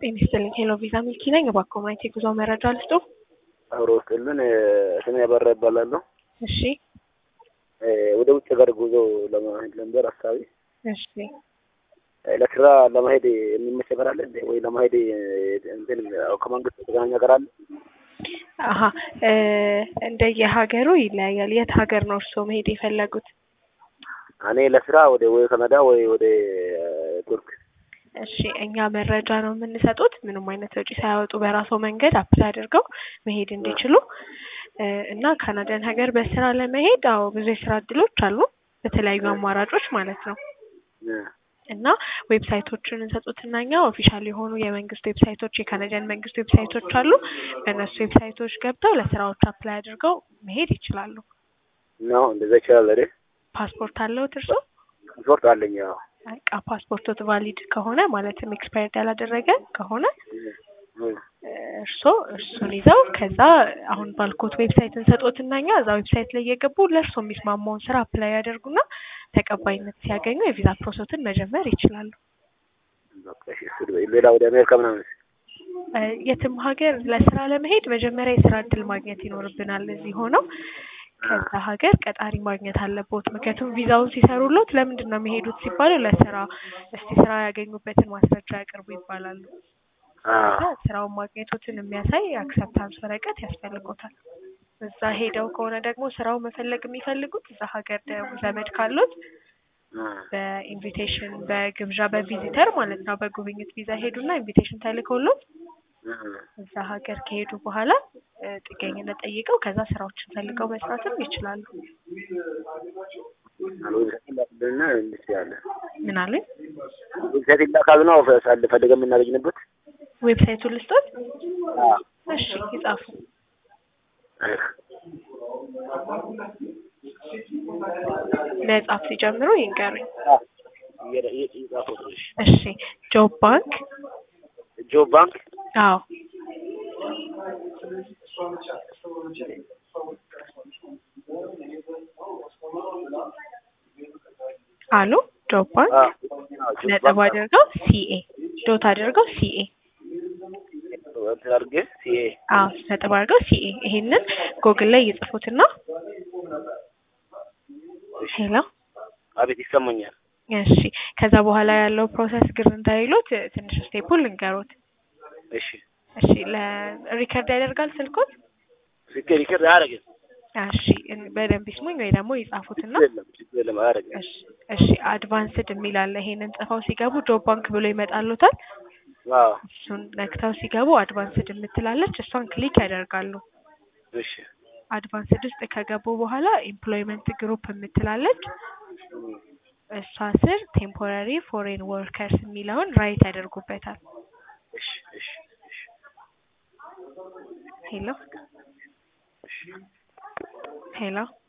ጤና ይስጥልኝ። ሄሎ ቪዛ ሚልኪ ነኝ። እባክዎ ማየት የጉዞ መረጃ ልስጦ? አብሮ ውስጥልን ስሜ አበራ ይባላለሁ። እሺ ወደ ውጭ ሀገር ጉዞ ለመሄድ ነበር ሀሳቢ። እሺ ለስራ ለመሄድ የሚመች ነገር አለ እንዴ? ወይ ለመሄድ እንትን ከመንግስት የተገናኘ ነገር አለ? አሀ እንደየሀገሩ ይለያያል። የት ሀገር ነው እርስዎ መሄድ የፈለጉት? እኔ ለስራ ወደ ወይ ካናዳ ወይ ወደ ቱርክ። እሺ እኛ መረጃ ነው የምንሰጡት ምንም አይነት ወጪ ሳያወጡ በራስዎ መንገድ አፕላይ አድርገው መሄድ እንዲችሉ እና ካናዳን ሀገር በስራ ለመሄድ አዎ ብዙ የስራ እድሎች አሉ በተለያዩ አማራጮች ማለት ነው። እና ዌብሳይቶችን እንሰጡትና እኛ ኦፊሻል የሆኑ የመንግስት ዌብሳይቶች የካናዳን መንግስት ዌብሳይቶች አሉ። በእነሱ ዌብሳይቶች ገብተው ለስራዎች አፕላይ አድርገው መሄድ ይችላሉ። ነው እንደዛ ይችላል አይደል? ፓስፖርት አለዎት እርስዎ? ፓስፖርት አለኝ። አዎ በቃ ፓስፖርቶት ቫሊድ ከሆነ ማለትም ኤክስፓየርድ ያላደረገ ከሆነ እርስዎ እሱን ይዘው ከዛ አሁን ባልኮት ዌብሳይት እንሰጦትና እኛ እዛ ዌብሳይት ላይ እየገቡ ለእርስዎ የሚስማማውን ስራ አፕላይ ያደርጉና ተቀባይነት ሲያገኙ የቪዛ ፕሮሰሱን መጀመር ይችላሉ። በቃ እሺ፣ እሱ ሌላ ወደ አሜሪካ ምናምን የትም ሀገር ለስራ ለመሄድ መጀመሪያ የስራ እድል ማግኘት ይኖርብናል እዚህ ሆነው ከዛ ሀገር ቀጣሪ ማግኘት አለቦት። ምክንያቱም ቪዛውን ሲሰሩሎት ለምንድን ነው የሚሄዱት ሲባሉ ለስራ እስቲ ስራ ያገኙበትን ማስረጃ ያቅርቡ ይባላሉ። ከዛ ስራውን ማግኘቶትን የሚያሳይ አክሰፕታንስ ወረቀት ያስፈልጎታል። እዛ ሄደው ከሆነ ደግሞ ስራው መፈለግ የሚፈልጉት እዛ ሀገር ደግሞ ዘመድ ካሉት በኢንቪቴሽን በግብዣ በቪዚተር ማለት ነው በጉብኝት ቪዛ ሄዱና ኢንቪቴሽን ተልኮሎት እዛ ሀገር ከሄዱ በኋላ ጥገኝነት ጠይቀው ከዛ ስራዎችን ፈልገው መስራትም ይችላሉ። ላክልና እንችላለን። ምን አሉኝ? ዌብሳይት ይላካል ነው ሳል ፈልገን የምናገኝበት ዌብሳይቱን ልስጦት? እሺ ይጻፉ። መጻፍ ሲጀምሩ ይንገሩኝ። እሺ ጆብ ባንክ ጆብ ባንክ አዎ አሉ ጆብ ባንክ ነጥብ አድርገው ሲኤ ዶት አድርገው ሲኤ አድርጌ ሲኤ አዎ ነጥብ አድርገው ሲኤ ይሄንን ጎግል ላይ ይጽፉትና ሄሎ አቤት ይሰማኛል። እሺ ከዛ በኋላ ያለው ፕሮሰስ ግር እንዳይሉት ትንሽ ስቴፑን ልንገሩት። እሺ እሺ ለሪከርድ ያደርጋል ስልኮት? ሪከርድ ሪከርድ አያደርግም። እሺ በደንብ ይስሙኝ ወይ ደግሞ ይጻፉትና የለም ችግር የለም አያደርግም። እሺ እሺ አድቫንስድ የሚል አለ። ይሄንን ጽፈው ሲገቡ ጆብ ባንክ ብሎ ይመጣሉታል። አዎ እሱን ነክተው ሲገቡ አድቫንስድ የምትላለች እሷን ክሊክ ያደርጋሉ። እሺ አድቫንስድ ውስጥ ከገቡ በኋላ ኤምፕሎይመንት ግሩፕ የምትላለች እሷ ስር ቴምፖራሪ ፎሬን ወርከርስ የሚለውን ራይት ያደርጉበታል። እሺ እሺ እሺ ሄሎ ሄሎ